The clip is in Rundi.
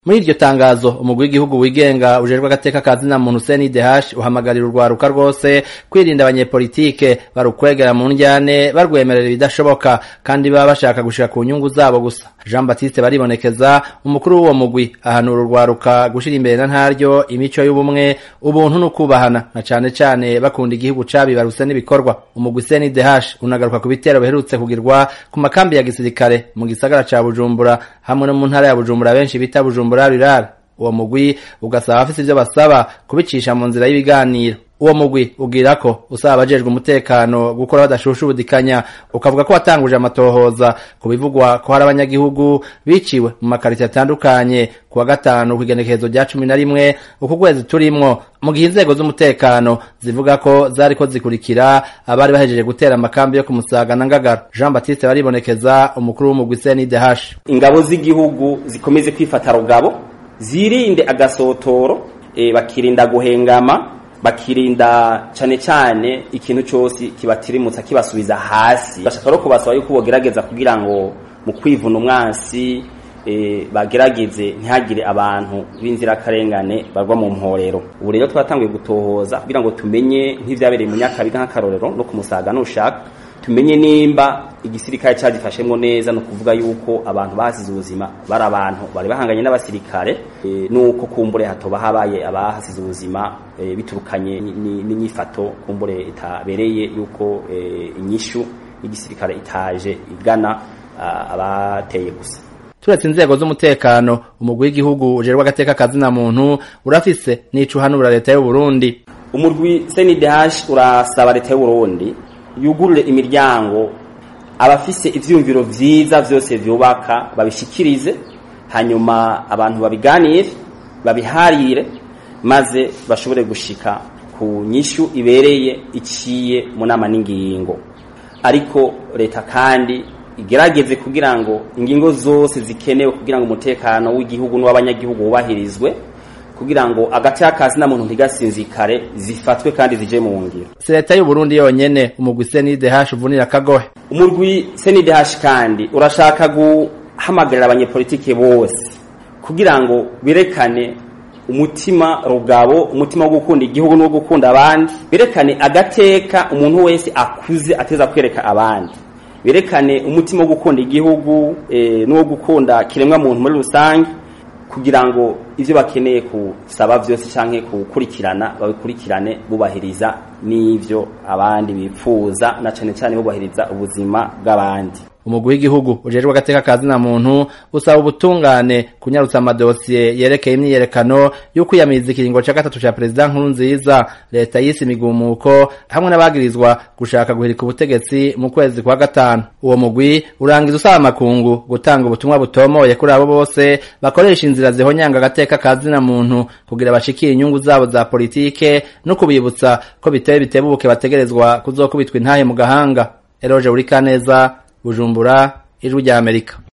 muri iryo tangazo umugwi w'igihugu wigenga ujejwe agateka ka zina muntu CNDH uhamagarira urwaruka rwose kwirinda abanyepolitike barukwegera mu njyane barwemerera ibidashoboka kandi baba bashaka gushika ku nyungu zabo gusa Jean Baptiste baribonekeza umukuru w'uwo mugwi ahanura urwaruka gushira imbere na ntaryo imico y'ubumwe ubuntu n'ukubahana na cane cane bakunda igihugu cabibaruse n'ibikorwa umugwi CNDH unagaruka ku bitero biherutse kugirwa ku makambi ya gisirikare mu gisagara ca Bujumbura hamwe no mu ntara ya Bujumbura benshi bita Bujumbura rurara uwo mugwi ugasaba abafise ivyo basaba kubicisha mu nzira y'ibiganiro uwo mugwi ugira ko usaba abajejwe umutekano gukora badashusha ubudikanya ukavuga ko watanguje amatohoza ku bivugwa ko hari abanyagihugu biciwe mu makariti atandukanye ku wa gatanu kw'igenekerezo rya cumi na rimwe uku kwezi turimwo mu gihe inzego z'umutekano zivuga ko zariko zikurikira abari bahejeje gutera amakambi yo ku Musaga na Ngagara Jean Baptiste baribonekeza umukuru w'umugwi CNDH ingabo z'igihugu zikomeze kwifata rugabo zirinde agasotoro e, bakirinda guhengama bakirinda cane cane ikintu cyose kibatirimutsa kibasubiza hasi bashaka no kubasaba yuko bogerageza kugira ngo mu kwivuna umwansi e, bagerageze ntihagire abantu b'inzirakarengane barwa mu mporero ubu rero twatanguye gutohoza kugira ngo tumenye nk'ivyabereye mu nyakabiga nk'akarorero no kumusaga nushaka tumenye nimba igisirikare cyagifashemwo neza no kuvuga yuko abantu basize ubuzima bari abantu bari bahanganye n'abasirikare e, nuko kumbure hatoba habaye abahasize ubuzima e, biturukanye n'inyifato kumbure itabereye yuko e, inyishu y'igisirikare itaje igana abateye gusa turetse inzego z'umutekano umugwi w'igihugu ujerwa agateka kazina muntu urafise n'ico uhanura leta y'u Burundi umurwi CNDH urasaba leta y'u Burundi yugurure imiryango abafise ivyumviro vyiza vyose vyubaka babishikirize hanyuma abantu babiganire babiharire maze bashobore gushika ku nyishu ibereye iciye mu nama n'ingingo ariko leta kandi igerageze kugira ngo ingingo zose zikenewe kugira ngo umutekano w'igihugu n'uw'abanyagihugu wubahirizwe kugira ngo agace akazi na muntu ntigasinzikare zifatwe kandi zije mu ngiro si leta y'u Burundi yonyene umugwi CNDH uvunira kagohe umurwi CNDH kandi urashaka guhamagarira abanyepolitike bose kugira ngo birekane umutima rugabo umutima wo gukunda igihugu no gukunda abandi birekane agateka umuntu wese akuze ateza kwereka abandi birekane umutima wo gukunda igihugu e, n'uwo gukunda kiremwa muntu muri rusange kugira ngo ivyo bakeneye kusaba vyose canke kukurikirana babikurikirane bubahiriza n'ivyo abandi bipfuza na cane cane bubahiriza ubuzima bw'abandi umugwi w'igihugu ujejwe agateka kazi na muntu usaba ubutungane kunyarutsa amadosiye yerekeye imyiyerekano yo kwiyamiriza ikiringo ca gatatu ca perezida nkuru nziza leta yise imigumuko hamwe n'abagirizwa gushaka guhirika ubutegetsi mu kwezi kwa gatanu uwo mugwi urangiza usaba amakungu gutanga ubutumwa butomoye kuri abo bose bakoresha inzira zihonyanga agateka kazi na muntu kugira bashikire inyungu zabo za politike no kubibutsa ko biteye bitebuke bategerezwa kuzokubitwa intahe mu gahanga eroje urikaneza Bujumbura ijwi rya Amerika